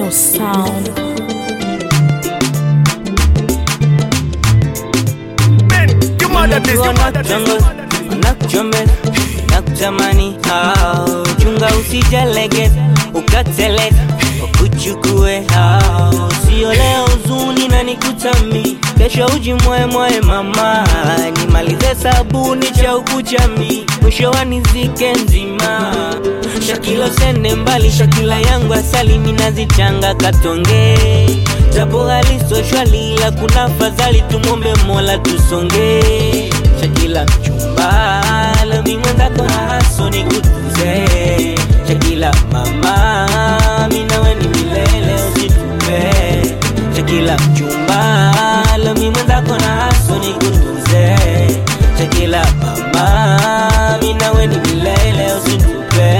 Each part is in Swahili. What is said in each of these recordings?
New sound. nakuchomela nakutamani hao chunga usijalegeza ukateleza ukuchukue hao sio leo uzuni na nikutami kesho ujimwemwe mama nimalize sabuni cha ukuchami mwisho wanizike nzima shakilo sende mbali shakila yangu asali minazichanga katonge japo halisoshwali la kuna fadhali tumombe mola tusonge shakila mchumba lami mwenzako na haso ni kutuze shakila mama minawe ni milele usitupe shakila mchumba lami mwenzako na haso ni kutuze shakila mama minawe ni milele usitupe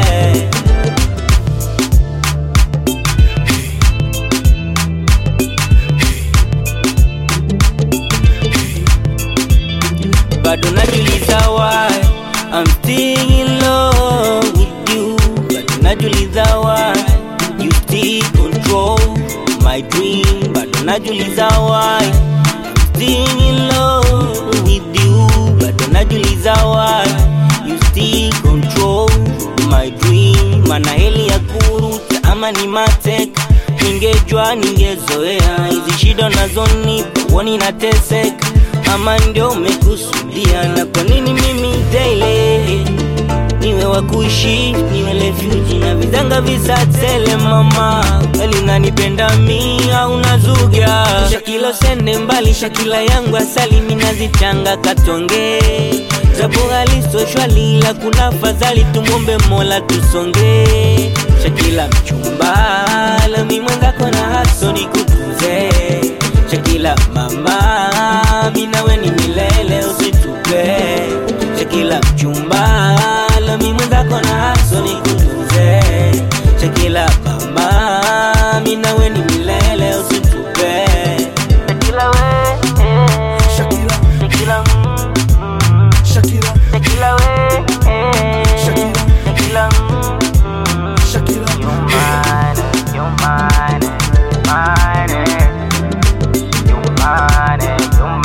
bado najuliza why I'm still in love with you bado najuliza why you still control my dream bado najuliza why I'm still in love with you bado najuliza why you still control my dream mana heli ya kuruta ama ni mateka ningejua ningezoea hizi shida nazonipa woni nateseka ama ndio umekusudia na kwa nini mimi daily niwe wa kuishi niwe refuji na vidanga visatele mama kweli nanipenda mi au nazuga shakilo sende mbali shakila yangu asali minazichanga katonge japo halisoshwali la kuna fadhali tumwombe mola tusonge shakila mchumba lami mwenzako na haso ni kutunze shakila mama minawe ni milele usitupe shakila mchumba lami mwenzako na haso ni kutunze shakila mama minawe ni milele usitupe shakila we Shakira, shakila mm, Shakira, shakila we Shakira. shakila mm, Shakira. You're mine, you're mine, mine. You're mine, you're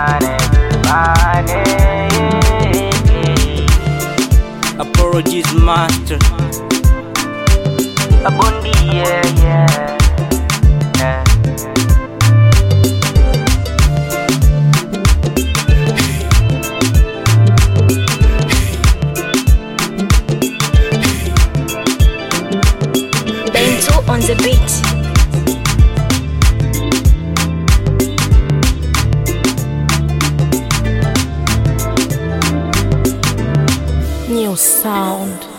mine, mine. Apologies, master. A bondi, yeah, yeah. yeah. Bento on the beat. New sound.